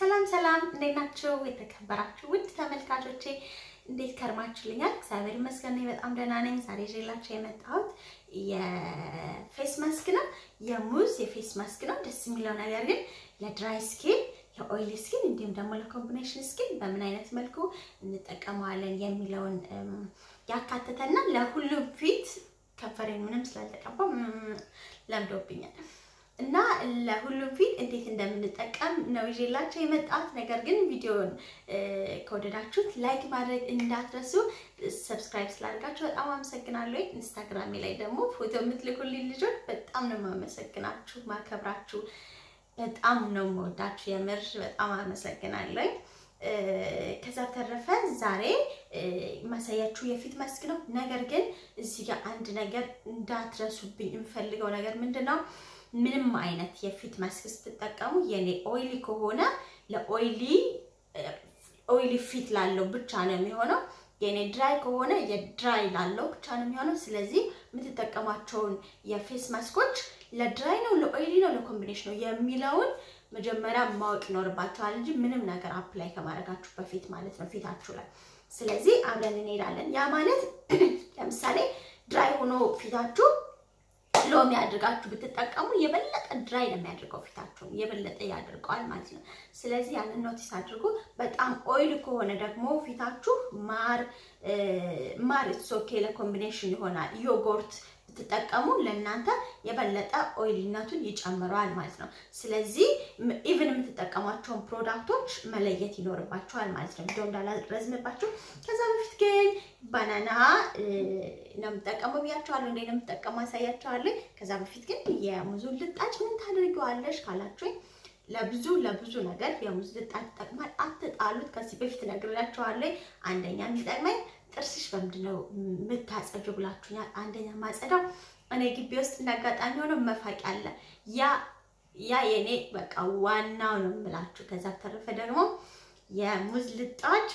ሰላም ሰላም፣ እንዴት ናችሁ? የተከበራችሁ ውድ ተመልካቾቼ እንዴት ከርማችሁልኛል? እግዚአብሔር ይመስገን እኔ በጣም ደህና ነኝ። ዛሬ ይዤላችሁ የመጣሁት የፌስ ማስክ ነው። የሙዝ የፌስ ማስክ ነው። ደስ የሚለው ነገር ግን ለድራይ ስኪን፣ ለኦይሊ ስኪን እንዲሁም ደግሞ ለኮምቢኔሽን ስኪን በምን አይነት መልኩ እንጠቀመዋለን የሚለውን ያካተተና ለሁሉም ፊት ከንፈሬን ምንም ስላልተቀባ ለምዶብኛል እና ለሁሉም ፊት እንዴት እንደምንጠቀም ነው ይዤላቸው የመጣሁት። ነገር ግን ቪዲዮውን ከወደዳችሁት ላይክ ማድረግ እንዳትረሱ። ሰብስክራይብ ስላደርጋችሁ በጣም አመሰግናለሁ። ኢንስታግራሜ ላይ ደግሞ ፎቶ የምትልኩልኝ ልጆች በጣም ነው የማመሰግናችሁ፣ ማከብራችሁ፣ በጣም ነው የምወዳችሁ። የምር በጣም አመሰግናለሁ። ከዛ ተረፈ ዛሬ ማሳያችሁ የፊት ማስክ ነው። ነገር ግን እዚህ ጋር አንድ ነገር እንዳትረሱብኝ የምፈልገው ነገር ምንድን ነው? ምንም አይነት የፊት ማስክ ስትጠቀሙ የኔ ኦይሊ ከሆነ ለኦይሊ ኦይሊ ፊት ላለው ብቻ ነው የሚሆነው። የኔ ድራይ ከሆነ የድራይ ላለው ብቻ ነው የሚሆነው። ስለዚህ የምትጠቀሟቸውን የፌስ ማስኮች ለድራይ ነው፣ ለኦይሊ ነው፣ ለኮምቢኔሽን ነው የሚለውን መጀመሪያ ማወቅ ይኖርባቸዋል እንጂ ምንም ነገር አፕላይ ከማድረጋችሁ በፊት ማለት ነው ፊታችሁ ላይ። ስለዚህ አብረን እንሄዳለን። ያ ማለት ለምሳሌ ድራይ ሆኖ ፊታችሁ ሎሚ አድርጋችሁ ብትጠቀሙ የበለጠ ድራይ ነው የሚያደርገው ፊታችሁን የበለጠ ያደርገዋል ማለት ነው። ስለዚህ ያንን ኖቲስ አድርጉ። በጣም ኦይል ከሆነ ደግሞ ፊታችሁ ማር ማር ሶኬ ለኮምቢኔሽን ይሆናል። ዮጎርት ብትጠቀሙ ለእናንተ የበለጠ ኦይልነቱን ይጨምረዋል ማለት ነው። ስለዚህ ኢቭን የምትጠቀሟቸውን ፕሮዳክቶች መለየት ይኖርባቸዋል ማለት ነው። ቪዲዮ እንዳላረዝምባችሁ። ከዛ በፊት ግን ባናና ነው የምጠቀመው ብያቸዋለሁ። እንዴት ነው የምጠቀመው አሳያቸዋለሁ። ከዛ በፊት ግን የሙዙን ልጣጭ ምን ታደርጊዋለሽ ካላችሁኝ ለብዙ ለብዙ ነገር የሙዝ ልጣጭ ይጠቅማል። አትጣሉት። ከዚህ በፊት ነግሬያቸዋለሁ። አንደኛ የሚጠቅመኝ ጥርስሽ በምንድን ነው የምታጸጁ ብላችሁኛል። አንደኛ ማጸዳው እኔ ግቢ ውስጥ እንዳጋጣሚ ሆኖ መፋቂያ አለ። ያ ያ የኔ በቃ ዋናው ነው የምላችሁ። ከዛ ተረፈ ደግሞ የሙዝ ልጣጭ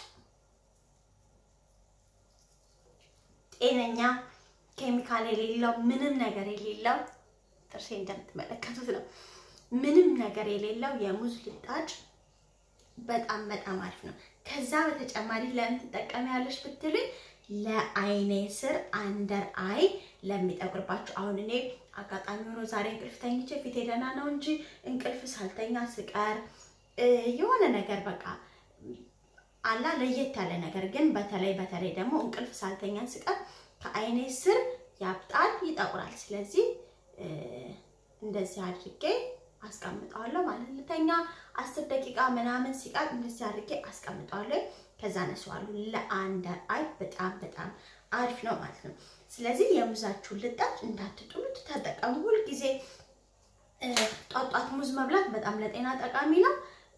ጤነኛ ኬሚካል የሌለው ምንም ነገር የሌለው ጥርሴ እንደምትመለከቱት ነው። ምንም ነገር የሌለው የሙዝ ልጣጭ በጣም በጣም አሪፍ ነው። ከዛ በተጨማሪ ለምን ትጠቀሚያለሽ ብትሉኝ ለአይኔ ስር አንደር አይ ለሚጠቁርባችሁ። አሁን እኔ አጋጣሚ ሆኖ ዛሬ እንቅልፍ ተኝቼ ፊቴ ደህና ነው እንጂ እንቅልፍ ሳልተኛ ስቀር የሆነ ነገር በቃ አላ ለየት ያለ ነገር ግን በተለይ በተለይ ደግሞ እንቅልፍ ሳልተኛ ስቀር ከአይኔ ስር ያብጣል፣ ይጠቁራል። ስለዚህ እንደዚህ አድርጌ አስቀምጠዋለሁ ማለት ልተኛ አስር ደቂቃ ምናምን ሲቀር እንደዚህ አድርጌ አስቀምጠዋለሁ። ከዛ ነስዋለሁ። ለአንደር አይ በጣም በጣም አሪፍ ነው ማለት ነው። ስለዚህ የሙዛችሁን ልጣጭ እንዳትጥሉት ተጠቀሙ። ሁልጊዜ ጧጧት ሙዝ መብላት በጣም ለጤና ጠቃሚ ነው።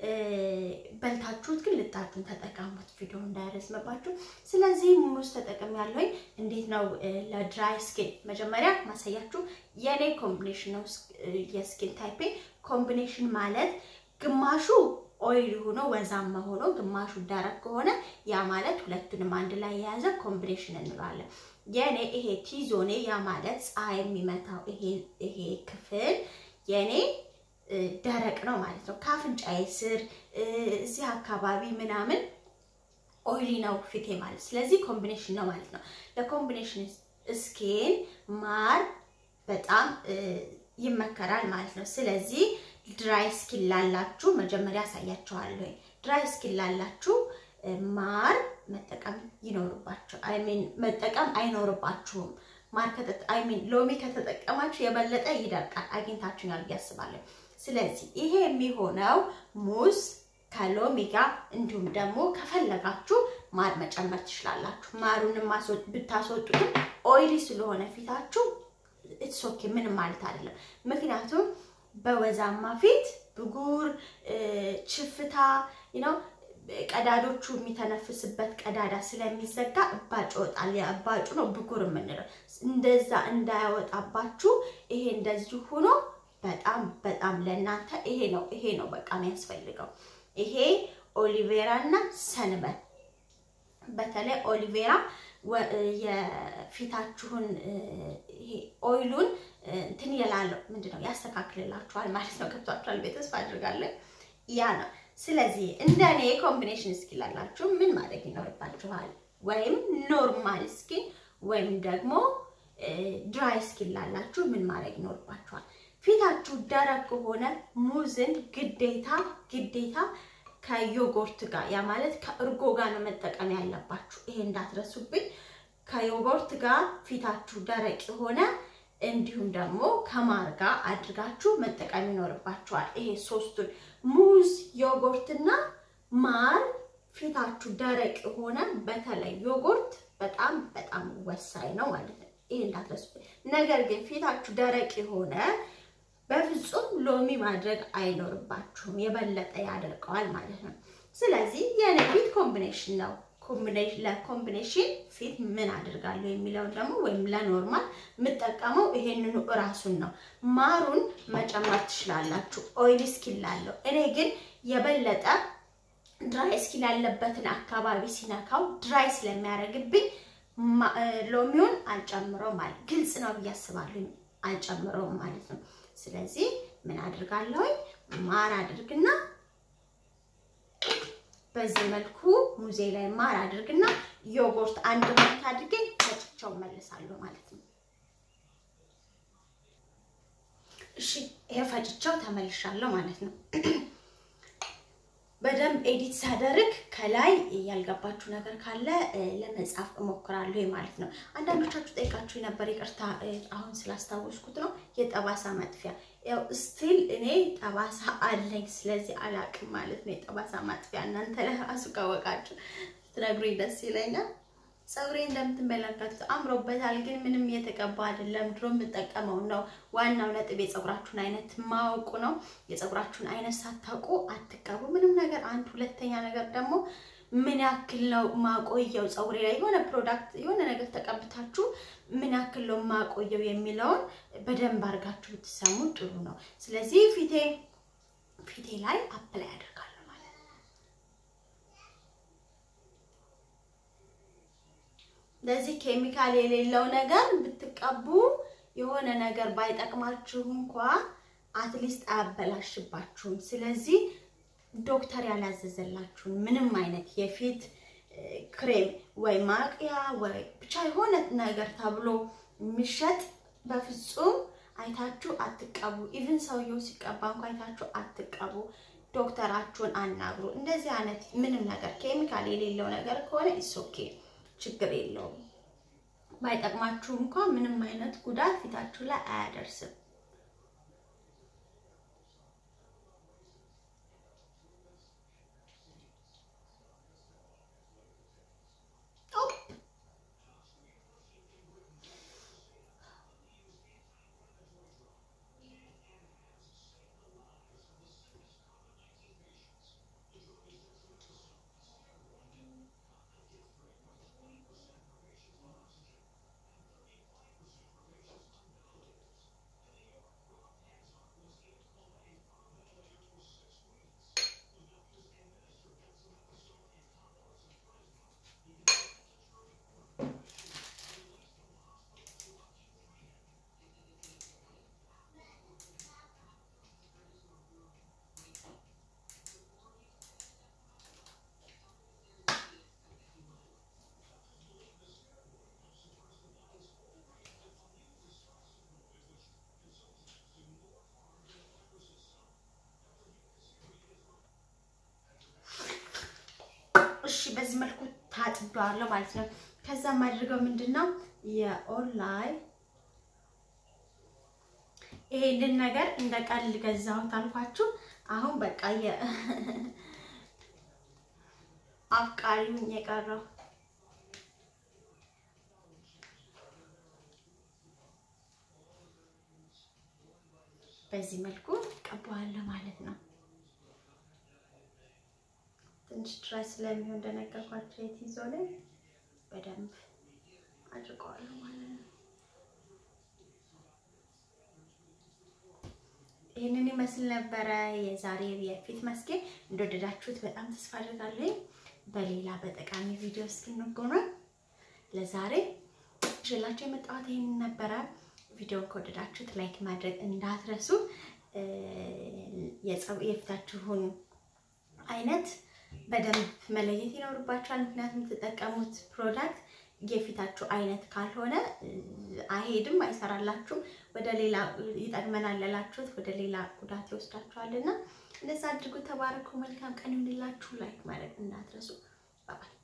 በልታችሁት ግን ልጣጩን ተጠቀሙት፣ ቪዲዮ እንዳይረዝምባችሁ። ስለዚህ ሙዝ ተጠቅም ያለኝ እንዴት ነው ለድራይ ስኪን መጀመሪያ ማሳያችሁ የኔ ኮምቢኔሽን ነው። የስኪን ታይፔ ኮምቢኔሽን ማለት ግማሹ ኦይል ሆኖ ወዛማ ሆኖ ግማሹ ደረቅ ከሆነ ያ ማለት ሁለቱንም አንድ ላይ የያዘ ኮምቢኔሽን እንለዋለን። የኔ ይሄ ቲዞኔ ያ ማለት ፀሐይ የሚመታው ይሄ ክፍል የኔ ደረቅ ነው ማለት ነው። ከአፍንጫዬ ስር እዚህ አካባቢ ምናምን ኦይሊ ነው ፊቴ ማለት ስለዚህ ኮምቢኔሽን ነው ማለት ነው። ለኮምቢኔሽን ስኪን ማር በጣም ይመከራል ማለት ነው። ስለዚህ ድራይ ስኪን ላላችሁ መጀመሪያ አሳያችኋለሁ። ድራይ ስኪን ላላችሁ ማር መጠቀም ይኖርባችሁ አይ ሚን መጠቀም አይኖርባችሁም። ማር አይ ሚን ሎሚ ከተጠቀማችሁ የበለጠ ይደርቃል። አግኝታችሁኛል ብዬ አስባለሁ። ስለዚህ ይሄ የሚሆነው ሙዝ ከሎሚ ጋር እንዲሁም ደግሞ ከፈለጋችሁ ማር መጨመር ትችላላችሁ። ማሩንም ብታስወጡትም ኦይሊ ስለሆነ ፊታችሁ ኢትስ ኦኬ ምንም ማለት አይደለም። ምክንያቱም በወዛማ ፊት ብጉር፣ ችፍታ ነው ቀዳዶቹ የሚተነፍስበት ቀዳዳ ስለሚዘጋ እባጭ ይወጣል። ያ እባጩ ነው ብጉር የምንለው። እንደዛ እንዳያወጣባችሁ ይሄ እንደዚህ ሆኖ በጣም በጣም ለእናንተ ይሄ ነው ይሄ ነው በቃ የሚያስፈልገው። ይሄ ኦሊቬራ እና ሰንበት በተለይ ኦሊቬራ የፊታችሁን ይሄ ኦይሉን እንትን ይላለው ምንድን ነው ያስተካክልላችኋል ማለት ነው። ገብቷችኋል? ቤተስፋ አድርጋለን። ያ ነው ስለዚህ እንደ እኔ ኮምቢኔሽን ስኪን ላላችሁ ምን ማድረግ ይኖርባችኋል? ወይም ኖርማል ስኪን ወይም ደግሞ ድራይ ስኪን ላላችሁ ምን ማድረግ ይኖርባችኋል? ፊታችሁ ደረቅ ከሆነ ሙዝን ግዴታ ግዴታ ከዮጎርት ጋር ያ ማለት ከእርጎ ጋር ነው መጠቀም ያለባችሁ። ይሄ እንዳትረሱብኝ። ከዮጎርት ጋር ፊታችሁ ደረቅ የሆነ እንዲሁም ደግሞ ከማር ጋር አድርጋችሁ መጠቀም ይኖርባችኋል። ይሄ ሶስቱን ሙዝ፣ ዮጎርትና ማር ፊታችሁ ደረቅ የሆነ በተለይ ዮጎርት በጣም በጣም ወሳኝ ነው ማለት ነው። ይሄ እንዳትረሱብኝ። ነገር ግን ፊታችሁ ደረቅ የሆነ በፍጹም ሎሚ ማድረግ አይኖርባችሁም። የበለጠ ያደርገዋል ማለት ነው። ስለዚህ የኔ ፊት ኮምቢኔሽን ነው። ለኮምቢኔሽን ፊት ምን አድርጋለሁ የሚለውን ደግሞ ወይም ለኖርማል የምጠቀመው ይሄንኑ እራሱን ነው። ማሩን መጨመር ትችላላችሁ፣ ኦይል ስኪን ላለው። እኔ ግን የበለጠ ድራይ ስኪን ያለበትን አካባቢ ሲነካው ድራይ ስለሚያደርግብኝ ሎሚውን አልጨምረው ማለት ግልጽ ነው ብዬ አስባለሁ። አልጨምረውም ማለት ነው። ስለዚህ ምን አድርጋለሁኝ ማር አድርግና በዚህ መልኩ ሙዜ ላይ ማር አድርግና ዮጎርት አንድ ማንኪያ አድርጌ ፈጭቸው መልሳለሁ ማለት ነው። እሺ ይሄ ፈጭቸው ተመልሻለሁ ማለት ነው። በደንብ ኤዲት ሳደርግ ከላይ ያልገባችሁ ነገር ካለ ለመጻፍ እሞክራለሁ ማለት ነው። አንዳንዶቻችሁ ጠይቃችሁ የነበር ይቅርታ፣ አሁን ስላስታወስኩት ነው። የጠባሳ ማጥፊያ ያው ስቲል እኔ ጠባሳ አለኝ፣ ስለዚህ አላቅም ማለት ነው። የጠባሳ ማጥፊያ እናንተ ለራሱ ካወቃችሁ ትነግሩኝ ደስ ይለኛል። ፀጉሬ እንደምትመለከቱት አምሮበታል፣ ግን ምንም እየተቀባ አይደለም። ድሮ የምጠቀመው ነው። ዋናው ነጥብ የፀጉራችሁን አይነት ማወቁ ነው። የፀጉራችሁን አይነት ሳታውቁ አትቀቡ ምንም ነገር። አንድ ሁለተኛ ነገር ደግሞ ምን ያክል ነው ማቆየው ፀጉሬ ላይ የሆነ ፕሮዳክት የሆነ ነገር ተቀብታችሁ ምን ያክል ነው ማቆየው የሚለውን በደንብ አድርጋችሁ ብትሰሙ ጥሩ ነው። ስለዚህ ፊቴ ፊቴ ላይ አፕላይ አደርጋለሁ ማለት ነው። ለዚህ ኬሚካል የሌለው ነገር ብትቀቡ የሆነ ነገር ባይጠቅማችሁ እንኳ አትሊስት አያበላሽባችሁም። ስለዚህ ዶክተር ያላዘዘላችሁን ምንም አይነት የፊት ክሬም ወይ ማቅያ ወይ ብቻ የሆነ ነገር ተብሎ የሚሸጥ በፍጹም አይታችሁ አትቀቡ። ኢቭን ሰውየው ሲቀባ እንኳ አይታችሁ አትቀቡ። ዶክተራችሁን አናግሩ። እንደዚህ አይነት ምንም ነገር ኬሚካል የሌለው ነገር ከሆነ ኢሶኬ ችግር የለውም። ባይጠቅማችሁ እንኳ ምንም አይነት ጉዳት ፊታችሁ ላይ አያደርስም። እሺ በዚህ መልኩ ታጥቤዋለሁ ማለት ነው። ከዛ የማድርገው ምንድን ነው የኦንላይን ይሄንን ነገር እንደ ቀልድ ገዛሁት አልኳችሁ። አሁን በቃ አፍቃሪውን የቀረው በዚህ መልኩ ቀባዋለሁ ማለት ነው። ትንሽ ድራይ ስለሚሆን እንደነገርኳቸው የቲዞ ላይ በደንብ አድርገዋለሁ ማለት ነው። ይህንን ይመስል ነበረ የዛሬ የፊት መስኬ። እንደወደዳችሁት በጣም ተስፋ አድርጋለሁ። በሌላ በጠቃሚ ቪዲዮ እስክንገናኝ ለዛሬ ይዤላችሁ የመጣሁት ይህንን ነበረ። ቪዲዮን ከወደዳችሁት ላይክ ማድረግ እንዳትረሱ። የፊታችሁን አይነት በደንብ መለየት ይኖርባችኋል። ምክንያቱም የምትጠቀሙት ፕሮዳክት የፊታችሁ አይነት ካልሆነ አይሄድም፣ አይሰራላችሁም። ወደ ሌላ ይጠቅመናል ያላችሁት ወደ ሌላ ጉዳት ይወስዳችኋልና እንደዛ አድርጉ። ተባረኩ። መልካም ቀን ይሁንላችሁ። ላይክ ማድረግ እንዳትረሱ። ባባይ